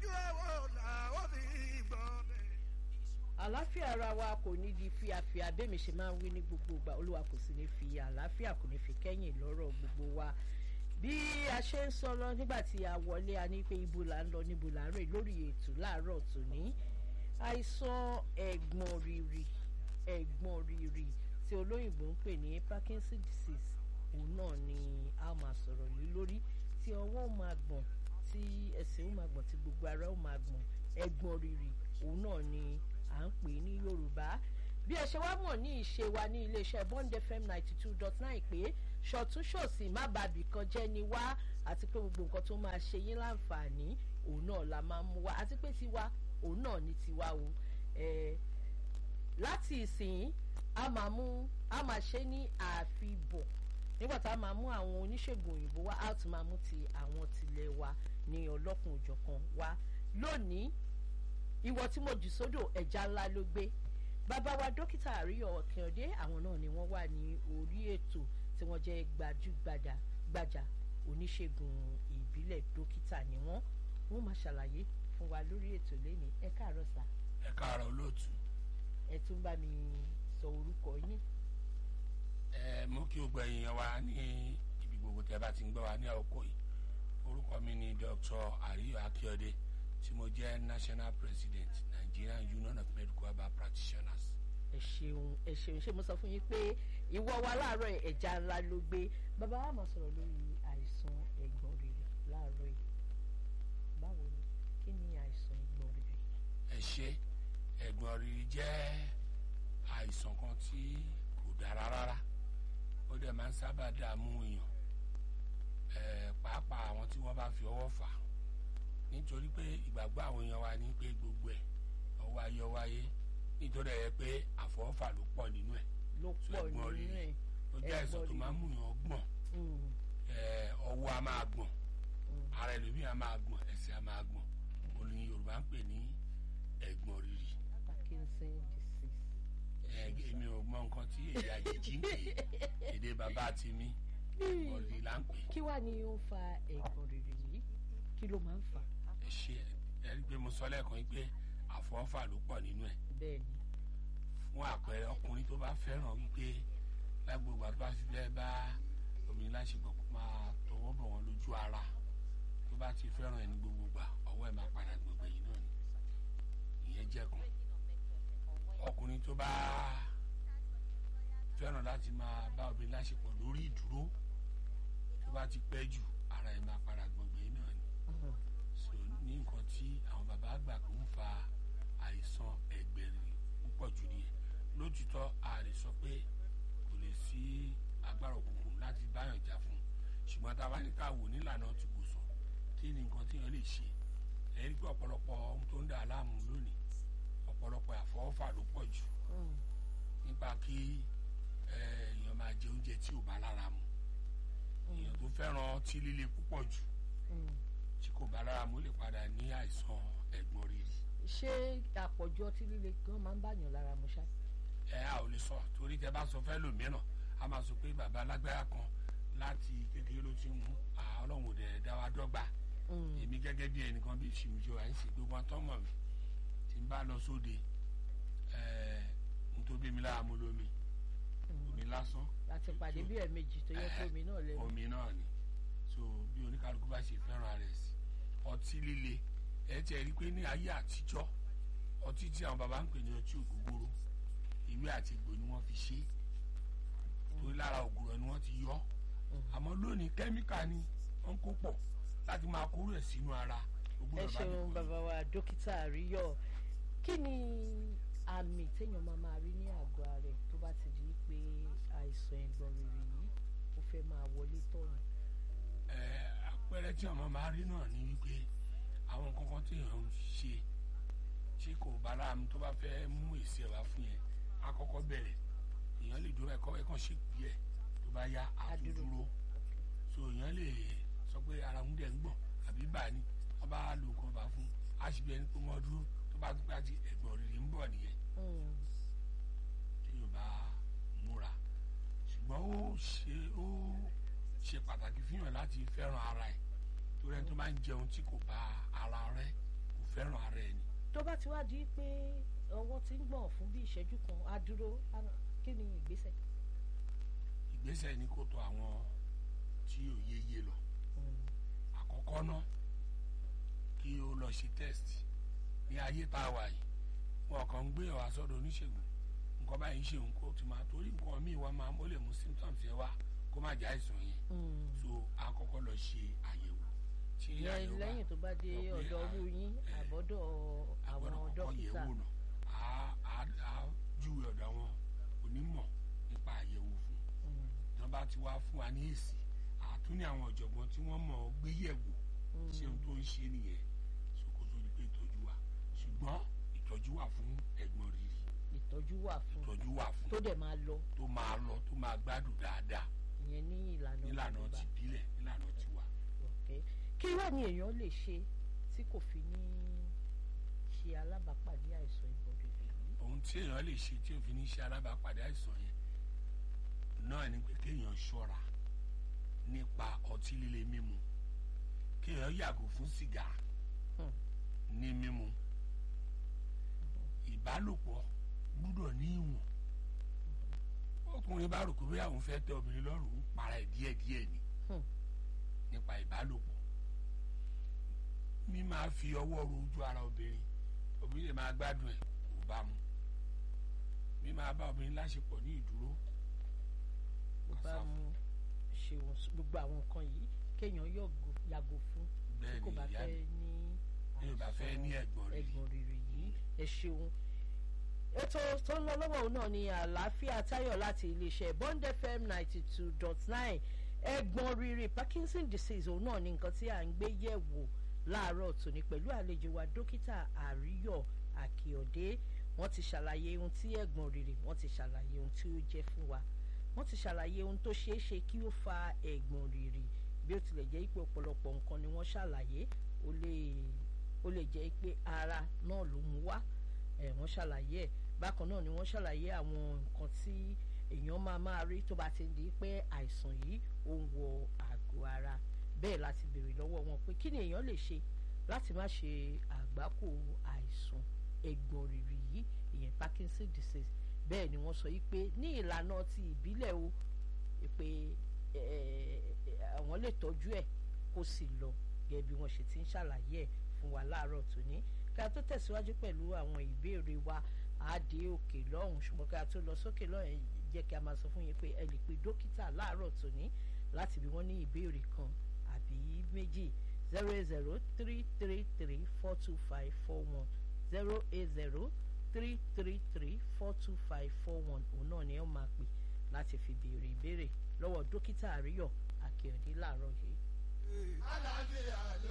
ojú ọwọ́ làwọn fi gbọ́ bẹ́ẹ̀. àlàáfíà ara wa kò ní di fíafíà bẹ́ẹ̀mi ṣe máa ń wí ní gbogbo ìgbà olúwa kò sì ní fi àlàáfíà kò ní fi kẹ́yìn lọ́rọ̀ gbogbo wa bí a ṣe ń sọ lọ nígbà tí a wọlé a ní pé ibo là ń lọ níbo là ń rè lórí ètò láàárọ̀ tòní àìsàn ẹ̀gbọ̀n rìrì ẹ̀gbọ̀n rìrì tí olóyìnbó ń pè ní Parkinson disease òun náà ni a máa sọ̀rọ̀ lé lórí tí ọwọ́ ó máa gbọ̀n tí ẹsẹ̀ ó máa gbọ̀n tí gbogbo ara ó máa gbọ̀n ẹ̀gbọ̀n rìrì òun náà ni à ń pè ní Yorùbá bí ẹ ṣe wá mọ̀ ní ìṣe wa ní iléeṣẹ́ Bond FM ninety two dot nine pé ṣọ̀túnṣòsì má bàbí kan jẹ́ ni wá àti pé gbogbo nǹkan tó máa ṣe yín láǹfààní òun náà la máa mú wá àti pé tiwa òun náà ní tiwa o eh, láti ìsìn a máa mú a máa ṣe ní àfibọ̀ nígbà tá a máa mú àwọn oníṣègùn òyìnbó wá a tún máa mú ti àwọn tilẹ̀ wa ní ọlọ́kùn òjọ̀kan wá lónìí ìwọ tí mo jù sódò ẹja ńlá ló gbé bàbá wa dókítà àríyọ ọ̀kìndé àwọn náà ni wọ́n wà ní orí ètò tí wọ́n jẹ́ gbajúgbajà gbàjà oníṣègùn ìbílẹ̀ dókítà ni wọ́n wọ́n máa ṣàlàyé fún wa lórí ètò lẹ́ni ẹ káàárọ̀ sà ẹ káàárọ̀ olóòtú ẹ tún bá mi sọ orúkọ yín ẹ mú kí o gbọ́ èèyàn wa ní ibi gbogbo tẹ́ bá ti ń gbọ́ wa ní àkókò yìí orúkọ mi ni Dr. Àríyọ̀ Akíọdé tí mo jẹ́ national president Nigerian Union of Medical Herbal Practitioners. ẹ ṣeun ẹ ṣeun ṣé mo sọ fún yín pé ìwọ wa láàárọ̀ ẹja ńlá ló gbé bàbá wa máa sọ̀rọ̀ lórí àìsàn ẹ̀gbọ̀n rírì láàárọ̀ yìí báwo ni kí ni àìsàn ẹ̀gbọ̀n rírì. ẹ ṣe ẹ̀gbọ̀n rírì jẹ́ àìsàn kan tí kò dára rárá ó dẹ̀ máa ń sábà dààmú èèyàn ẹ̀ pàápàá àwọn tí wọ́n bá fi ọwọ́ fà á nítorí pé ìgbàgbọ́ àwọn èèyàn wa ní pé gbogbo ẹ̀ ọwọ́ ayé wáyé nítorí ẹ̀ pé àfọwọ́fà ló pọ̀ nínú ẹ̀ ló so pọ̀ ẹ̀gbọ̀n nínú rírì ẹ̀ ó jẹ́ àìsàn tó ẹ̀gbọ̀n máa ń mú èèyàn gbọ̀n Mm, ẹ̀ ọwọ́ a máa gbọ̀n mm. ara ẹlòmíì a máa gbọ̀n ẹsẹ̀ a máa gbọ̀n òun ni Yorùbá ń pè ní ẹ̀gbọ̀n rírì Parkinson disease. ẹ̀ èmi ò mọ nǹkan tí èdè àjèjì ń pè é èdè bàbá ti mí ẹ̀gbọ̀n rírì là ń pè é kí wàá ní ó ń fa ẹ̀gbọ̀n rírì yìí kí ló máa ń fà á ẹ ṣe ẹ rí i pé mo sọ lẹ́ẹ̀kan yìí pé àfọwọ́fà ló pọ̀ nínú ẹ̀ bẹ́ẹ̀ ni fún àpẹẹrẹ ọkùnrin tó bá fẹ́ràn wípé lágbègbè àti bá fi fẹ́ bá obìnrin láṣepọ̀ kó máa tọwọ́ bọ̀ wọ́n lójú ara tó bá ti fẹ́ràn ẹni gbogbo gbà ọwọ́ ẹ̀ máa padà gbogbo yìí náà ni ìyẹn jẹ́ kan ọkùnrin tó bá fẹ́ràn láti máa bá obìnrin láṣepọ̀ lórí ìdúró tó bá ti pẹ́ jù ara ẹ̀ máa padà gbogbo yìí náà ni Mhm. so ní nǹkan tí àwọn bàbá àgbà kò ń fa àìsàn ẹ̀gbẹ̀rì púpọ̀ jù nìyẹn lójútọ́ a lè sọ pé kò lè sí agbára òkùnkùn láti báyàn jà fún un ṣùgbọ́n tá a bá ní ká wò nílànà ti gbòsàn kí ni nǹkan tí èèyàn lè ṣe ẹ̀rí pé ọ̀pọ̀lọpọ̀ ohun tó ń dà á láàmú lónìí ọ̀pọ̀lọpọ̀ àfọwọ́fà ló pọ̀ jù Mm. nípa kí eh, èèyàn máa jẹ oúnjẹ tí ò bá lára mu èèyàn tó fẹ́ràn ọtí líle púpọ̀ jù Mm. tí kò bá lára mu lè padà ní àìsàn ẹ̀gbọ̀n rírì ṣé àpọ̀jù ọtí líle gan máa ń bàyàn lára mu ṣá. ẹ a ò lè sọ torí tẹ bá sọ fẹ́ lòmíràn a máa sọ pé bàbá alágbára kan láti kékeré ló ti ń mú à, ọlọ́run ò dẹ̀ dá wa dọ́gba Mm. èmi gẹ́gẹ́ bí ẹnìkan bí ìṣìmùjọ àìsí gbogbo wọn tó mọ̀ mí tí n bá lọ sóde ẹ̀ n tó bí mi lára mu lómi Mm. omi lásán láti pàdé bí ẹ̀ẹ̀mejì tó yẹ kó omi náà lẹ́nu. omi náà ni so bí oníkálukú bá ṣe fẹ́ràn rẹ̀ sí ọtí líle ẹ tiẹ̀ rí i pé ní ayé àtijọ́ ọtí tí àwọn baba ń pè ní ọtí ògógóró ìwé àti ìgbò ni wọ́n fi ṣe é torí lára ògùrọ̀ ni wọ́n ti yọ àmọ́ lónìí kẹ́míkà ni wọ́n kó pọ̀ láti máa kóró ẹ̀ sínú ara ó ẹ gbọ́dọ̀ bá ṣeun nìkan bàbá wa dókítà àríyọ kí ni àmì téèyàn máa máa rí ní àgọ́ ara ẹ̀ tó bá ti di pé àìsàn ẹ̀gbọ̀n rírì yìí ó fẹ́ máa wọlé tọ̀nù. ẹ àpẹẹrẹ tí ọmọ máa rí náà ni wípé àwọn kankan tí èèyàn ń ṣe tí kò bá láàmú tó bá fẹ́ mú èsì ẹ̀ wá fún yẹn á kọ́kọ́ bẹ̀rẹ̀ èèyàn lè dúró ẹ̀kọ́ ẹ̀kọ́ ṣe pí ẹ̀ tó bá yá á tún Adúró. dúró so èèyàn lè sọ pé ara ń dẹ̀ ń gbọ̀n àbí bà ní wọ́n bá lo nǹkan bá fún á sì bí ẹni pé wọ́n dúró tó bá tún pé àti ẹ̀gbọ̀n rírì ń bọ̀ nìyẹn Mm. tí yóò bá múra ṣùgbọ́n ó ṣe ó ṣe pàtàkì fihàn láti fẹ́ràn ara ẹ̀ torí ẹni tó máa ń jẹun tí kò bá ara rẹ̀ kò fẹ́ràn ara ẹni tó bá ti wá di pé ọwọ́ ti ń gbọ̀n fún bí ìṣẹ́jú kan á dúró á- kí ni ìgbésẹ̀. ìgbésẹ̀ ni kó tó àwọn tí ò yéye lọ àkọ́kọ́ náà kí o lọ ṣe test ní ayé tá a wà yìí wọn kàn ń gbé ọ̀wá sọ́dọ̀ oníṣègùn nǹkan báyìí ń ṣe òun kó ti máa torí nǹkan míì wá máa ó lè mú symptoms yẹn wá kó má jẹ́ àìsàn yẹn so àkọ́kọ́ lọ ṣe àyẹ̀wò tí ìyẹn àyẹ̀wò bá- lẹ́yìn tó bá dé lọ pé ọ̀dọ̀ a- ọrú yín ẹ, àbọ̀dọ̀ àwọn agbọ́dọ̀ kọ́kọ́ dókítà yẹ̀wò náà á á á júwe ọ̀dọ̀ àwọn onímọ̀ nípa àyẹ̀wò fún Mm, wọn bá ti wá fún wa ní èsì àtún ní àwọn ọ̀jọ̀gbọ́n tí wọ́n mọ̀ ọ́ gbé yẹ̀wò ṣé ohun tó ń ṣe nìyẹn ṣòkòtò ni pé ìtọ́jú wà ṣùgbọ́n ìtọ́jú wà fún ẹ̀gbọ́n rírì ìtọ́jú wà fún ìtọ́jú wà fún tó dẹ̀ máa lọ tó máa lọ tó máa gbádùn dáadáa ìyẹn ní ìlànà nílànà Yorùbá. ti bílẹ̀ nílànà ti wà. Okay. kí wá ni èèyàn lè ṣe tí kò fi ní ṣe alábàápàdé àìsàn ìgbọ̀dọ̀dọ̀ yìí. ohun tí èèyàn lè ṣe tí òfin ní ṣe alábàápàdé àìsàn yẹn náà ni pé kéèyàn ṣọ́ra nípa ọtí líle mímu kéèyàn yàgò fún sìgá Hmm. ní mímu ìbálòpọ̀ gbúdọ̀ ní ìwọ̀n ọkùnrin bá rò pé bóyá òun fẹ́ tẹ obìnrin lọ́rùn ń para ẹ̀ díẹ̀díẹ̀ ni Hmm. nípa ìbálòpọ̀ mi máa fi ọwọ́ ro ojú ara obìnrin obìnrin lè máa gbádùn ẹ̀ kò bá mu mi máa bá obìnrin láṣepọ̀ ní ìdúró kò bá Àṣà. mu ṣeun gbogbo àwọn nǹkan yìí kéèyàn yọ̀gò- yàgò fún tí bẹ́ẹ̀ kò ni bá ìyá fẹ́ mi ní tí ò bá fẹ́ ní ẹ̀gbọ́n rí ẹ̀gbọ̀n rírì yìí ẹ ṣeun. ètò tó ń lọ lọ́wọ́ òun náà ni àlàáfíà táyọ̀ láti iléeṣẹ́ bond fm ninety two dot nine ẹ̀gbọ̀n rírì parkinson disease òun náà ni nǹkan tí à ń gbé yẹ̀ wò láàárọ̀ tòní pẹ̀lú àlejò wa dókítà àríyọ̀ àkìọ̀dé wọ́n ti ṣàlàyé ohun tí ẹ̀gbọ̀n rírì wọ́n ti ṣàlàyé ohun tí ó jẹ́ fún wa wọ́n ti ṣàlàyé ohun tó ṣeé ṣe kí ó fa ẹ̀gbọ̀n rírì bí ó tilẹ̀ jẹ́ pé ọ̀pọ̀lọpọ̀ nǹkan ni wọ́n ṣàlàyé ó lè ó lè jẹ́ pé ara náà ló mú wá ẹ̀ wọ́n ṣàlàyé ẹ̀ bákan náà ni wọ́n ṣàlàyé àwọn nǹkan tí èèyàn máa máa rí tó bá ti di pé àìsàn yìí ó ń wọ àgọ́ ara bẹ́ẹ̀ láti béèrè lọ́wọ́ wọn pé kí ni èèyàn lè ṣe láti má ṣe àgbákò àìsàn ẹ̀gbọ̀n rìrì yìí ìyẹn Parkinson disease bẹ́ẹ̀ ni wọ́n sọ yìí pé ní ìlànà ti ìbílẹ̀ o pé àwọn lè tọ́jú ẹ̀ kó sì lọ gẹ́gẹ́ bí wọ́n ṣe ti ń ṣàlàyé ẹ̀ fún wa láàárọ̀ tòní kí a tó tẹ̀síwájú pẹ̀lú àwọn ìbéèrè wa á dé òkè lọ́hùn ṣùgbọ́n kí a tó lọ sókè lọ́hùn ẹ̀ jẹ́ kí a máa sọ fún yín pé ẹ lè pe dókítà láàárọ̀ tòní láti bí wọ́n ní ìbéèrè kan àbí méjì zero eight zero three three three four two five four one zero eight zero three three three four two five four one òun náà ni ẹ máa pè láti fi béèrè ìbéèrè lọ́wọ́ dókítà àríyọ̀ àkèọ̀dé láàárọ̀ yìí. àlàáfíà ló